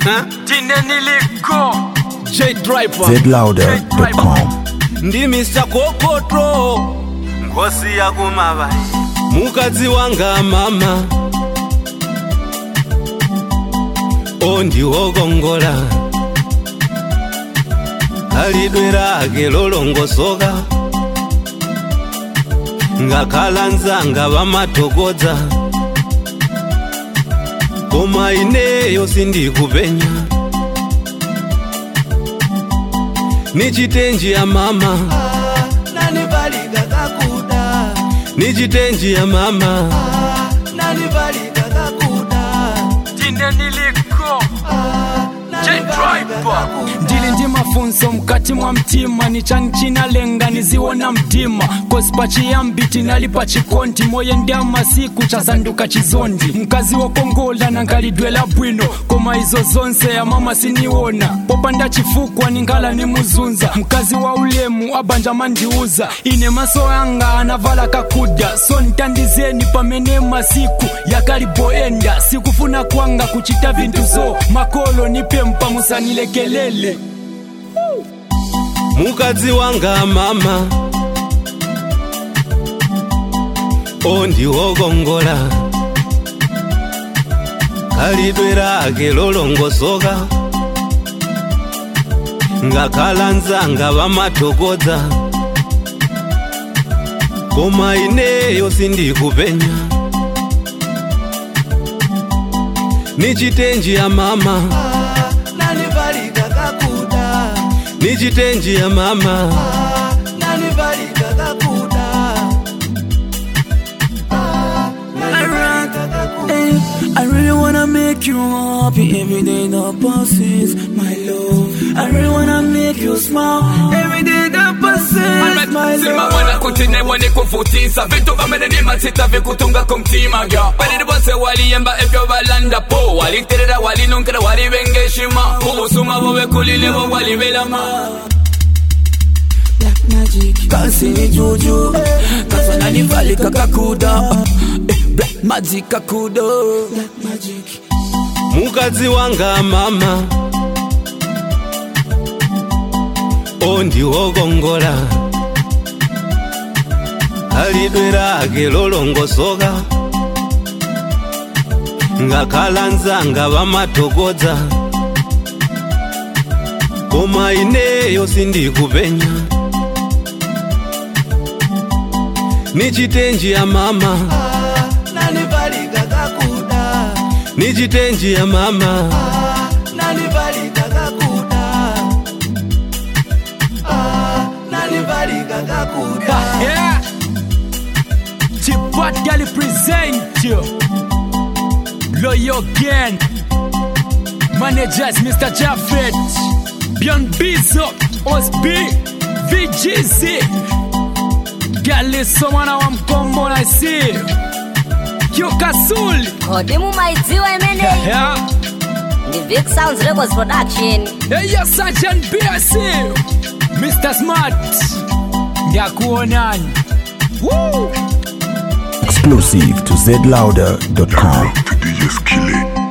Tine niliko J Driver zlouder.com ndi Mr Kokotro ngosi yakumavayi mukadzi wanga mama ondiwokongola khalidwe lake lolongosoka ngakhala nzanga vamathokodza koma ineyo sindikupenya nichitenji ya mama nanivalika kakuda nichitenji ya mama nanivalika kakuda Tine niliko J-Driver. ndili ndi mafunso mkati mwa mtima nichani chinalenga niziwona mtima kosi pachiyambi tinali pa chikonti moye ndi amasiku chasanduka chizondi mkazi wokongola nangalidwela bwino koma izo zonse amama siniwona popanda chifukwa ningala nimuzunza mkazi wa ulemu abanja mandiuza ine maso anga anavala kakuda so ntandizeni pamene masiku yakaliboenda sikufuna kwanga kuchita vinthu zo makolo nipempa musanilekelele mukadzi wanga mama ondiwokongola khalidwe lake lolongosoka ngakhala nzanga vamathokodza koma ineyo sindikupenya nichitenji ya mama nanivalika kakuda nichitenji ya mama nanivalika kakuda nanivalika kakuda I really wanna make you happy every day that passes, my love. I really wanna make you smile every day that passes, my Sima love. wana kutinebwa ni kufutisa vitu kamene ni masita vikutunga kumtima gya balili bose waliyemba ebyo balanda po waliterera walinunkira walibengeshima kubusuma bube kulile bo walibelama Black magic, kasi ni juju, kafa nanivalika kakuda. Eh, Black magic kakuda. Black magic. mukadzi wanga mama ondiwokongola khalidwe lake lolongosoka ngakhala nzanga vamathokodza koma ineyo sindikupenya nichitenji ya mama Nanivalika kakuda. nichitenji ya mama Nanivalika kakuda. Ah, Nanivalika kakuda. yeah. Chipatgali present you Loyo Gang Managers Mr. Jaffet Beyond Bizo Osb VGZ Galiso mwana wa mkombo na si Kyokasuli kodi mumaidziwa imeneyi yeah. ndi vic sounds records production Hey, yes, Sergeant BSC Mr. Smart Ndakuonani Woo! exclusive to zlouder.com to DJ Skillet.